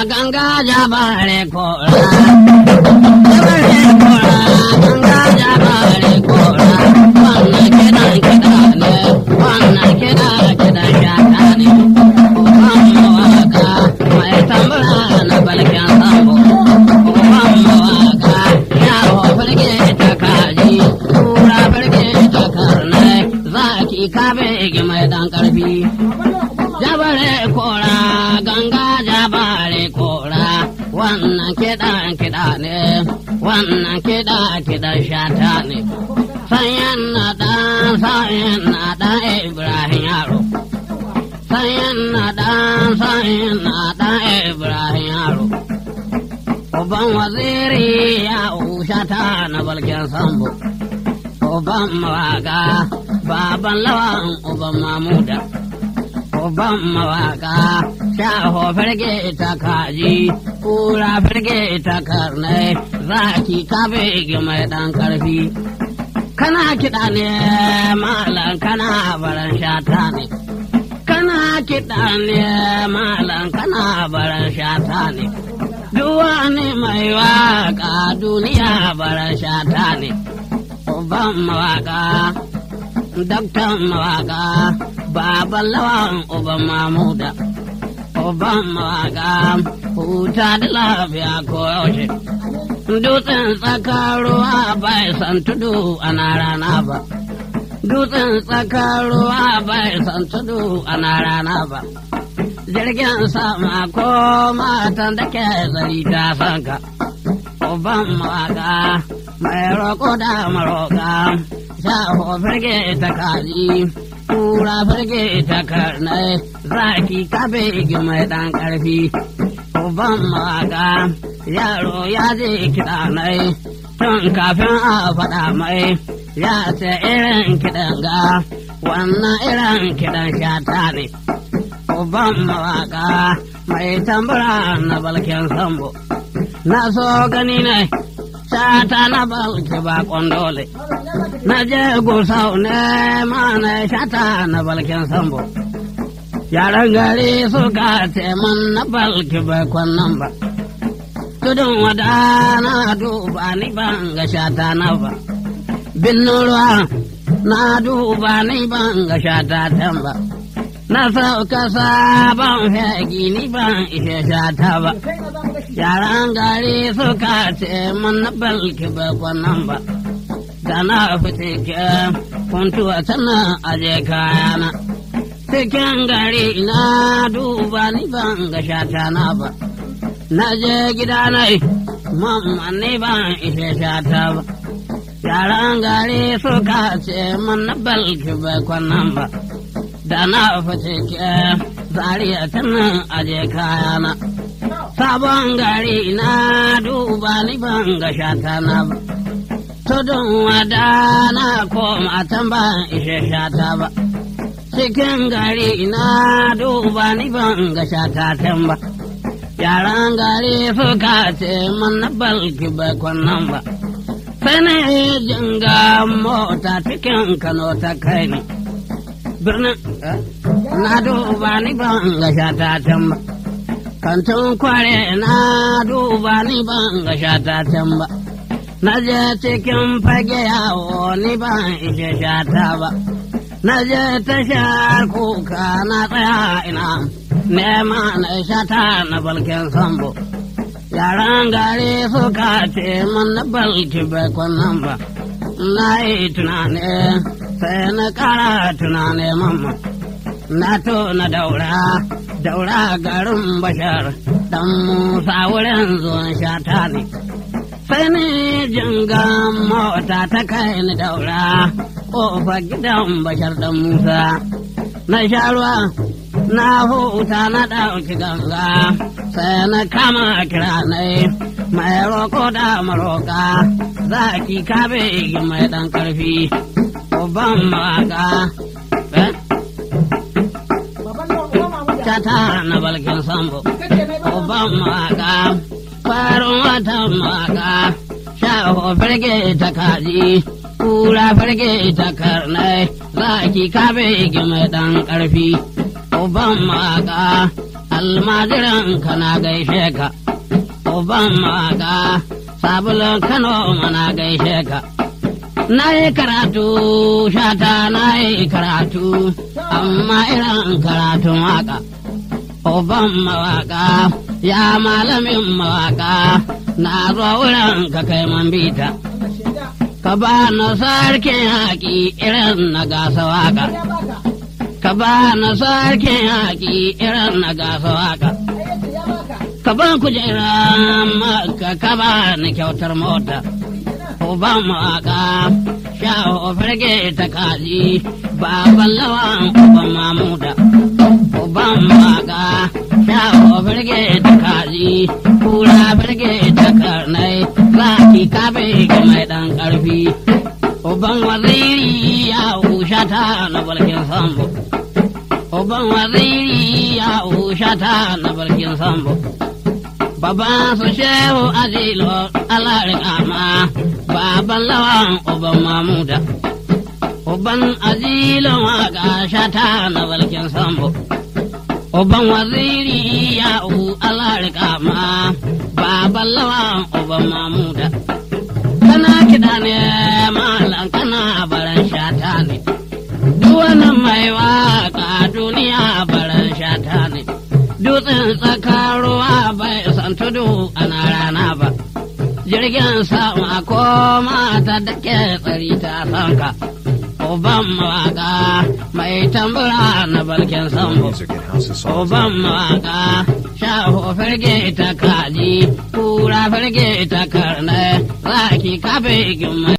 ganga jabare kora. Jabare kora, ganga jabare kora. Wannan kiɗan kiɗa ne, wannan kiɗa kiɗan shata ne. Uban mawaka mai tambura na balkin sambo. Uban mawaka yawo firge ta kaji, kura firge ta karnai, zaki kabe mai dan karfi. Jabare kora, ganga jabare kora, wannan kiɗan kiɗa ne, wannan kiɗa kiɗan shata ne. Sayan na ɗan, sayan na ɗan Ibrahim yaro. Sayan na ɗan, sayan na ɗan Ibrahim yaro. Uban waziri ya shata na balkin sambo. Uban mawaka, baban lawan uban mamuda. Uban mawaka, shaho firge ta kaji, kura firge ta karnai, zaki kabe mai ɗan ƙarfi. Kana kiɗa ne malam kana baran shata ne. Kana kiɗa ne malam kana baran shata ne. Duwani mai waka duniya baran shata ne. Uban mawaka, daktan mawaka, baban lawan uban mamuda. Uban mawaka, huta da lafiya ko yaushe. Dutsen tsakar ruwa bai san tudu ana rana ba. Dutsen tsakar ruwa bai san tudu ana rana ba. Jirgin sama ko matan da ke zari ta sanka. Uban mawaka mai roƙo da maroƙa. Shaho firge ta kaji, kura firge ta karnai, zaki kabe mai ɗan ƙarfi. Uban mawaka yaro ya je kiɗa mai tun kafin a faɗa mai ya ce irin kiɗan ga wannan irin kiɗan shata ne. Uban mawaka mai tambura na balkin sambo. Na so gani ne shata na balki bakon dole. Na je gusau ne ma na shata na balkin sambo. Yaran gari suka ce man na balki bakon nan ba. tudun wada na duba ni ban ga shata na ba. Binnin ruwa na duba ni ban ga shata can ba. Na sauka sabon fegi ni ban ishe shata ba. Yaran gari suka ce mun na balki ba kwanan ba. Da na fice ke kuntuwa tana aje kayana. Cikin gari na duba ni ban ga shata na ba. na je gida na mamma ne ban ishe shata ba. Yaran gari suka ce man na balki bai kwanan ba, da na fice ke zariya tana aje kayana. Sabon gari na duba ni ban ga shata na ba. Tudun wada na koma can ban ishe shata ba. Cikin gari na duba ni ban ga shata can ba. yaran gari suka ce mana balki bai kwanan ba. Sai na jinga mota cikin Kano ta kai ni. Birnin na duba ni ban ga shata can ba. Kantin kware na duba ni ban ga shata can ba. Na je cikin fage yawo ni ban ishe shata ba. Na je tashar kuka na tsaya ina. nema na shata na balkin sambo. Yaran gari suka ce man na balki bai kwanan ba. Na yi tunani sai na kara tunani mamma. Na to na daura, daura garin bashar, dan Musa wurin zuwan shata ne. Sai ni jingan mota ta kai ni daura, ƙofar gidan bashar dan Musa. Na sha ruwa na huta na ɗauki ganga sai na kama kiranai mai roƙo da maroƙa zaki kabe mai ɗan ƙarfi uban mawaka Tata na balkin sambo uban mawaka farin watan mawaka shaho firge ta kaji kura firge ta karnai zaki kabe mai ɗan ƙarfi uban maka almajiran kana gaishe ka uban mawaka sabulun kano mana gaishe ka na yi karatu shata na yi karatu amma irin karatun waka uban mawaka ya malamin mawaka na zuwa wurin ka kai man bita ka ba na sarkin haƙi irin na gasa waka ka ba na sarkin haƙi irin na gasa waka ka ba kujera maka ka ba ni kyautar mota uban mawaka shaho farge ta kaji baban lawan uban mamuda uban mawaka shaho farge ta kaji kura farge ta karnai zaki kabe ga mai dan karfi uban waziri ya ushata na balkin sambo uban waziri ya ushata na balkin sambo Baban su shehu azilo alarin ama baban lawan uban mamuda. Uban azilo waka shata na balkin sambo. Uban waziri ya u alarin ama baban lawan uban mamuda. Kana kiɗa ne malam kana baran shata ne. Duwanan mai waka duniya baran shata ne. Dutsen tsakar ruwa bai san tudu ana rana ba. Jirgin sama ko mata da ke tsari ta sanka. Uban mawaka mai tambura na balkin sambo. Music at House of Songs. Uban mawaka shaho firge ta kaji, kura firge ta karnai, zaki kafe gimma